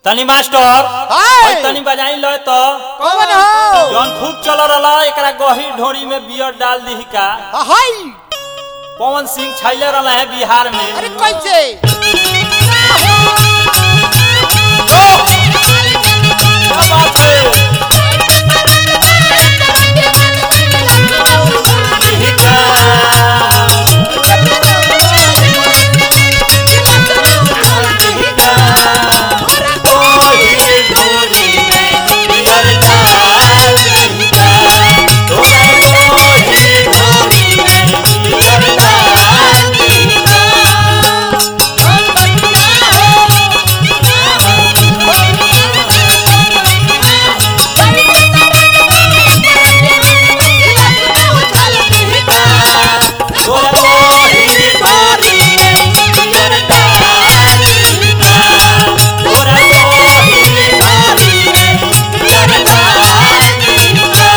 तनी मास्टर हाय। ओए तनी बजाई लो तो कौन हो जौन खूब चल रहा एकरा गही ढोरी में बियर डाल दी का हाय पवन सिंह छैले रहा है बिहार में अरे कैसे क्या बात है यही का गही ढोरी में बियर डाल दी का तोरा गही ढोरी में बियर डाल दी तोरा गही ढोरी में बियर डाल दी का तोरा गही ढोरी में बियर डाल दी का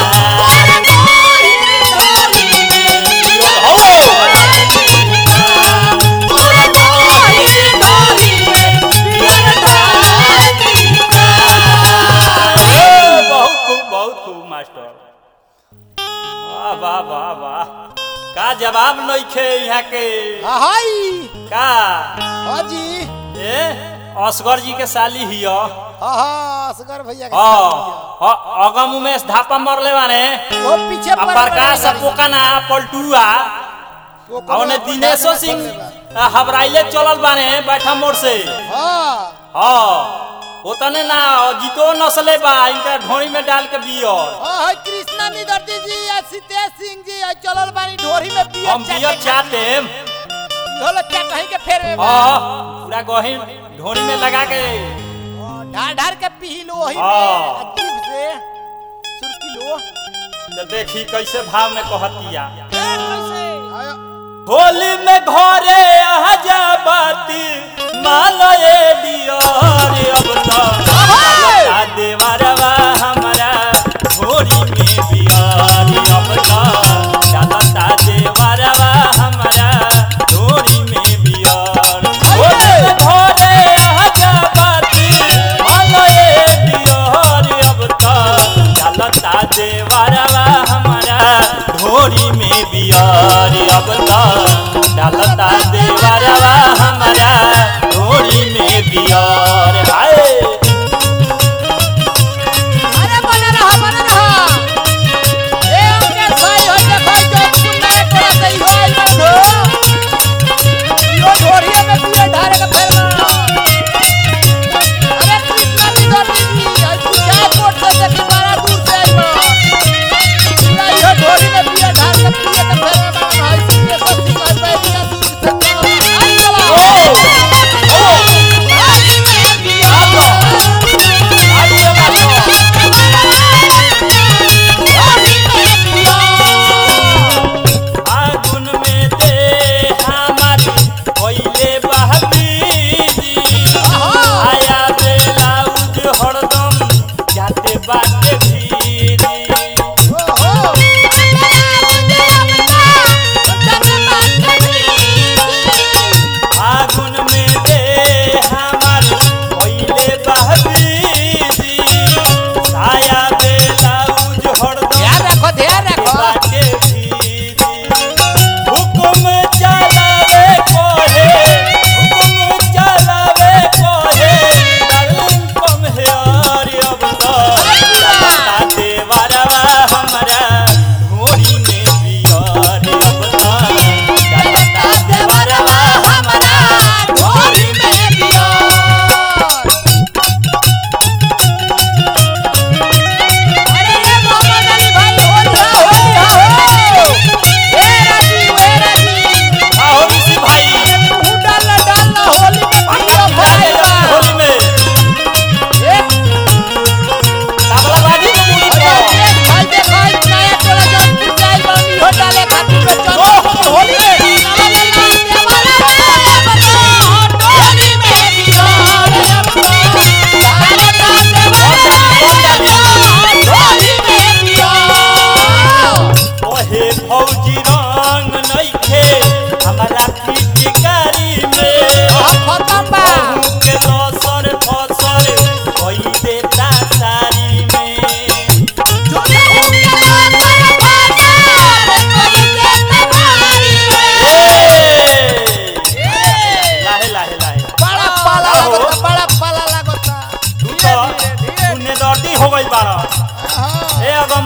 बहुत खूब बहुत खूब मास्टर वाह वाह वाह वाह का जवाब नइखे यहाँ के हाय का हाँ जी ए असगर जी के साली हियो हाँ हाँ असगर भैया के हाँ साथ हाँ, अगम उमेश धापा मरले बाने दिया। वो पीछे आ पड़ प्रकाश पड़ गया। पोकाना पलटुआ वो आ ओने कोनो दिनेशो प्रकाश सिंह में पड़ गया। आ, हबराइले चलल बाने बैठा मोड़ से हाँ हाँ ओतने ना जीतो नसले बा इनका ढोरी में डाल के बियर हाँ हाँ कृष्णा निदर्दी जी या सितेश सिंह जी या चलल बानी ढोरी में बियर हम बियर चाहते होलो क्या कहीं के फेर में बा। हाँ पूरा गही ढोरी में लगा के हाँ, ढार ढार के पी लो वही में हाँ। आ जीभ से सुरकी लो तो देखी कैसे भाव में कहतिया कैसे आयो होली में घरे आजा बाती मालये दियर अब तो लता देवरवा हमरा घोरी में बियार अब तो चलता देवरवा हमरा घोरी में बियार होली में घरे आजा बाती मालये दियर अब तो चलता देवरवा हमरा ढोरी में बियार अब तो डालता देवरवा हमरा ढोरी में बियार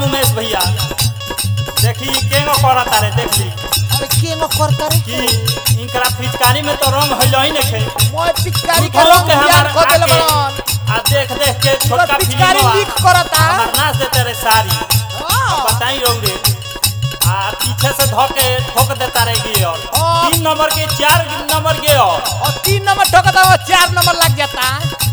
उमेश भैया देखी केंगो करत तारे देखी अरे केंगो करता रे कि इनकरा फिचकारी में तो रंग हइल ही नखे मोय पिचकारी के झूठो रंग के बियान हमार कर देले आके बड़न आ देख देख के छोटका पूरा पिचकारी फिल्मवा लीक करता हमार नाच दे तेरे सारी हाँ। बताई रौरे आ पीछे से धोके ठोक देता रह गई और हाँ। तीन नंबर के चार नंबर के और और तीन नंबर ठोकता वो चार नंबर लग जाता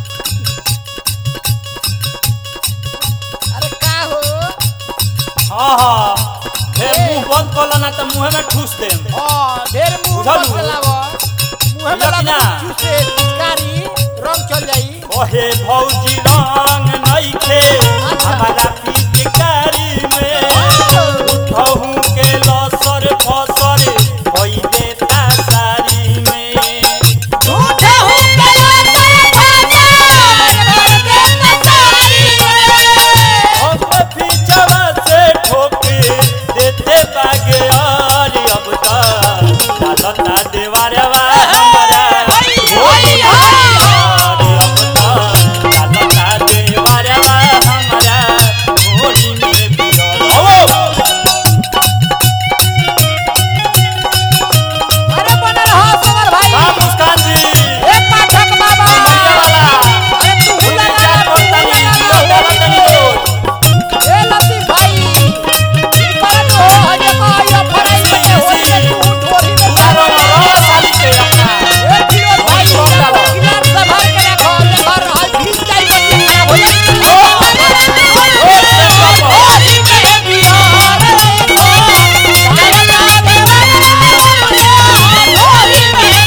अरे का हो हाँ हाँ ढेर ए। मुंह बंद कर ना तो मुंह में ठूस दे हाँ ढेर मुंह बुझलू? मत चलावो मुंह में बुझल कि लगा ना? चूसे पिचकारी रंग चल जाई ओहे भौजी रंग नइखे हमारा पिचकारी में उठहू के लसर फसर भइले तासारी में झूठे हो के अब पीछवा से ठोके देते बागे और अब तक डालता देवारवा हमारा होली और अब तक डालता देवारवा हमारा होली में बिगड़ अरे बनल हो सगर भाई का मुस्कान जी ए पाठक बाबा मीडिया वाला अरे तू तीन लगा चार बोलतानी जीरो डालतानी रोज ए लतीफ भाई ई परत हो हजे को यो फराई में होली में तू ढोरी में मारो मारो साली के अपना ए फिरोज भाई भाई, बोल डालो। किनार से भर के रखो देखो आज भी जाई बच्चे खराब हो जाए रोज से पापा होली में बिहार होली में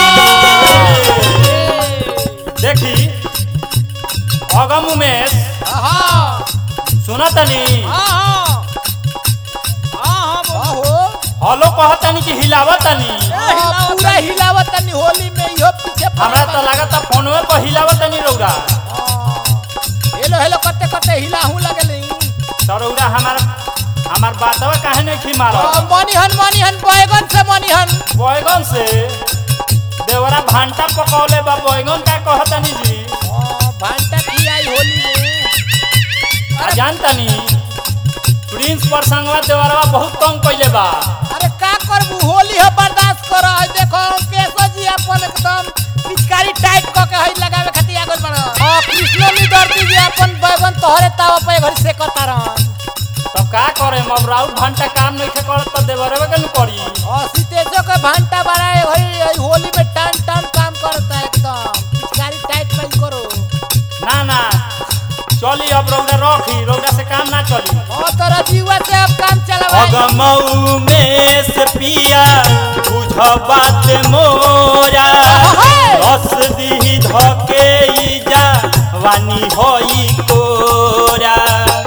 बिहार देखी अगम उमेश हाँ सुना तनी हाँ हाँ हाँ हाँ हलो कहत तनी कि हिलावत तनी हाँ, पूरा हिलावत तनी होली में इहो पीछे पड़ल हमरा तो बा। लागत फोनवे पर हिलावत तनी रौरा हाँ। हेलो हेलो करते करते हिलाहू लगल तो रौरा हमार हमार बातवा काहे नहीं खी मारो मनीहन मनीहन बैगन से मनीहन बैगन से देवरा भांटा पकौले बा बैगन का कहत तनी जी हाँ, भांटा खियाई होली में आ जान तनी प्रिंस पर संगवा देवरवा बहुत तंग कइले बा अरे का करबू होली है बर्दाश्त कर देखो केसो जी अपन एकदम पिचकारी टाइट क के हई लगावे खातिर आगल बड़ हां कृष्ण नी दर्दी जी अपन बैगन तोहरे ताव पे घरी से कतारन तब का करे अब राउर भांटा काम नहीं करत तो देवरवा के न करी और सीतेजो के भांटा बड़ा है घरी हई होली में टन टन काम करता है एकदम पिचकारी टाइट नहीं करो ना ना चली अब रौरा रखी रौरा से काम ना चली और तोरा जीवा से अब काम चलावा अगमऊ में से पिया बुझ बात मोरा रस दी धके ई जा वानी होई कोरा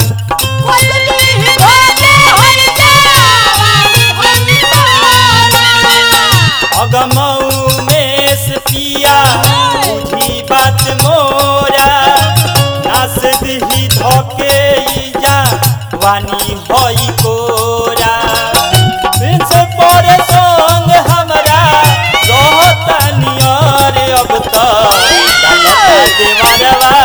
अगमऊ में से पिया बुझी बात मोरा रस दी धके ई जा वानी होई कोरा प्रिंस परे संग हमरा रहता नियर अब तक डालता देवरवा